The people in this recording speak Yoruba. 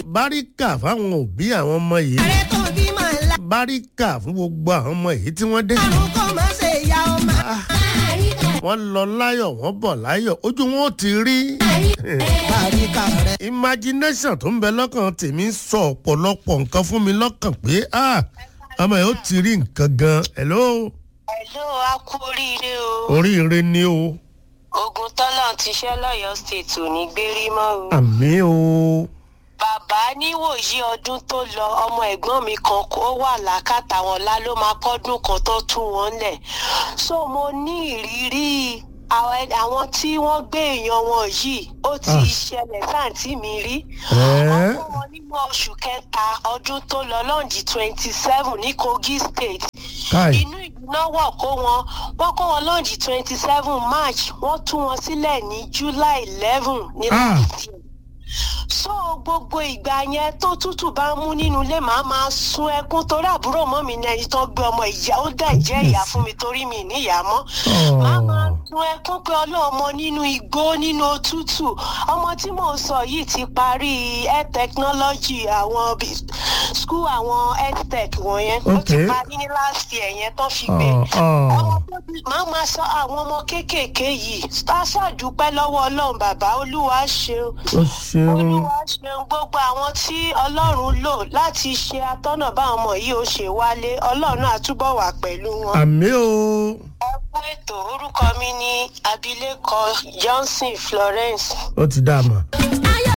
báríkà fáwọn òbí àwọn ọmọ yìí ààrẹ tó bímọ ńlá. báríkà fún gbogbo àwọn ọmọ yìí tí wọ́n dé. àrùn kò má ṣe ìyá ọmọ. wọ́n lọ láyọ̀ wọ́n bọ̀ láyọ̀ ojú wọn ò ti rí. bàríkà rẹ. imagination tó ń bẹ lọ́kàn tèmi ń sọ ọ̀pọ̀lọpọ̀ nǹkan fún mi lọ́kàn pé ah, ọmọ yìí ó ti rí nǹkan gan. hello Hello, a kú oríire o. oríire ni o Ogun tọ́lọ̀ ti ṣẹ́ lọ́yọ̀ọ́ state ò ní gbérí mọ́ o. àmì o Bàbá níwòyí ọdún tó lọ ọmọ ẹ̀gbọ́n mi kan kó wà lákàtà wọn lá ló máa pọ́dún kan tó tú wọn lẹ̀. So mo ní ìrírí àwọn àwọn tí wọ́n gbé èèyàn wọn yìí ó ti Ah. ṣẹlẹ̀ sáǹtì mi rí. Ẹ́. Ọkọ wọn nínú oṣù kẹta ọdún tó lọ lọ́ǹdì twenty seven ní Kogi state káì inú ìlú náà wọ̀ kó wọn wọ́n kó wọn lọ́ọ̀jì twenty seven march wọ́n tú wọn sílẹ̀ ní july eleven ní Ah. láti so gbogbo ìgbà yẹn tó tútù bá mú nínú ilé màá máa sun ẹkún torí àbúrò mọ́ mi ní ẹni tó gbé ọmọ ìyá ó dẹ̀ jẹ́ ìyá fún mi torí mi níyà mọ́ màá máa sun ẹkún pé ọlọ́mọ nínú igbó nínú òtútù ọmọ tí mò ń sọ yìí ti parí air technology àwọn bí- school àwọn health tech wọ̀nyẹn ó ti Okay. parí ní last year yẹn tó fi gbé Ọ̀, ọ̀. ọmọ tó bí máa máa sọ àwọn ọmọ kéékèèké yìí á ṣàdúpẹ́ lọ́wọ́ ọlọ́run bàbá olúwa ṣeun ó ṣeun olúwa ṣeun gbogbo àwọn tí ọlọ́run lò láti ṣe atọ́nà báwọn ọmọ yìí ó ṣe wálé ọlọ́run á túbọ̀ wà pẹ̀lú wọn. àmì o ẹ kú ètò orúkọ mi ní abilékọ johnson florence. ó ti dá a mọ̀